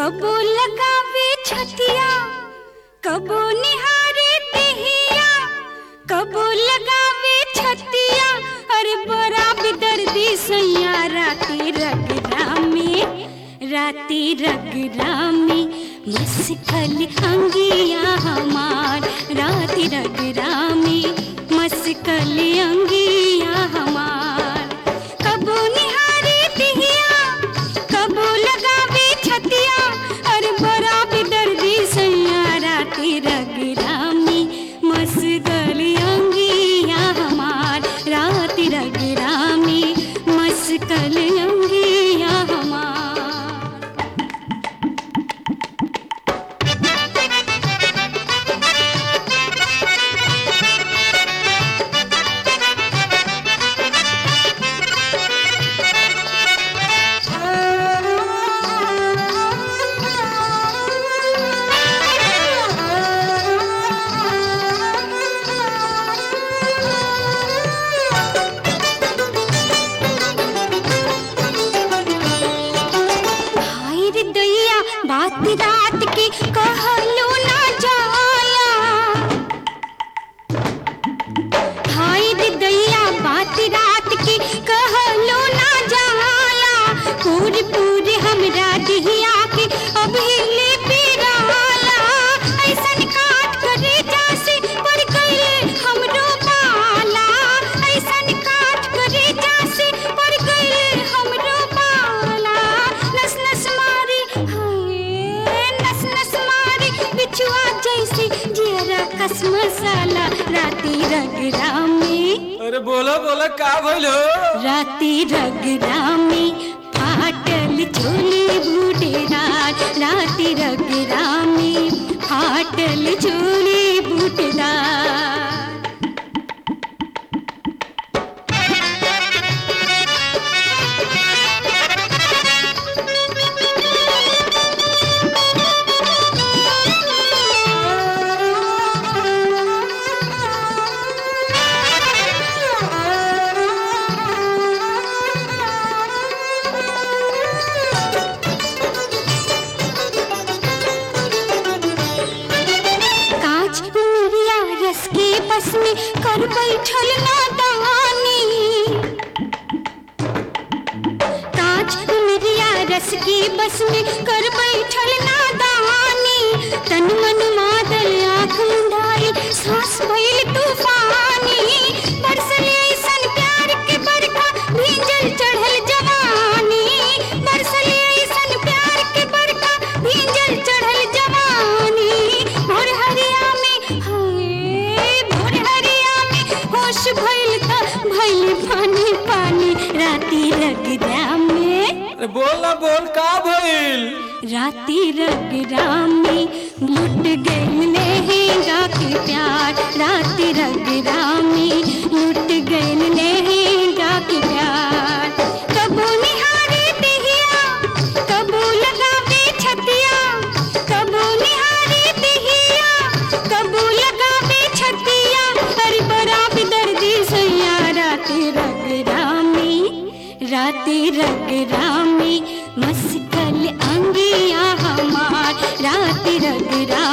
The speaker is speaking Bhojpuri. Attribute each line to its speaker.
Speaker 1: कबो लगावे छतिया कबो निहारे देहिया कबो लगावे छतिया अरे बड़ा बेदर्दी सैया राती रगरा में राती रगरा में मस्कल अंगिया हमार राती रगरा में मस्कल अंगिया हमार कबो निहारे दिहिया कबो लगावे छतिया अरे बड़ा बेदर्दी सैया राती रगरामी मस्कल अंगिया हमार राती रगरामी मस्कल अंगिया हमार भाई रे दैया बात रात की कहलो ना जाला भाई रे दैया बात रात की कहलो ना जाला पूरी पूरी हमरा दिहिया के अभी ले पिराला ऐसन काट करे जासे पड़ गइले हमरो बाला ऐसन काट करे जासे पड़ गइले हमरो बाला नस नस मारी हाय नस नस मारी बिछुआ जैसे जियरा कस मसाला राती रगरा में
Speaker 2: अरे बोलो बोलो का भइल हो
Speaker 1: राती रगरा में फाटल झोली बूटेदार राती रगरा में फाटल झोली बूटेदार कांच उमरिया रस के बस में कर बैठल नादानी कांच उमरिया रस के बस में कर बैठल नादानी तन मन मादल आँख मुंडाई सांस भइल तूफानी बरसले ऐसन प्यार के बरखा भींजल चढ़ल जवानी बरसले ऐसन प्यार के बरखा भींजल चढ़ल जवानी भोर हरिया में हाय भोर हरिया में होश भइल त भइल पानी पानी राती रगरा में
Speaker 2: अरे बोल ना बोल का भइल
Speaker 1: राती रगरा में लुट गइल लहंगा के प्यार राती रगरा में लुट गइल लहंगा के प्यार कबो निहारे दिहिया कबो लगावे छतिया कबो निहारे दिहिया कबो लगावे छतिया हर बड़ा दर्दी सैया राती रगरा में राती रगरा में मस्कल अंगिया हमार राती रगरा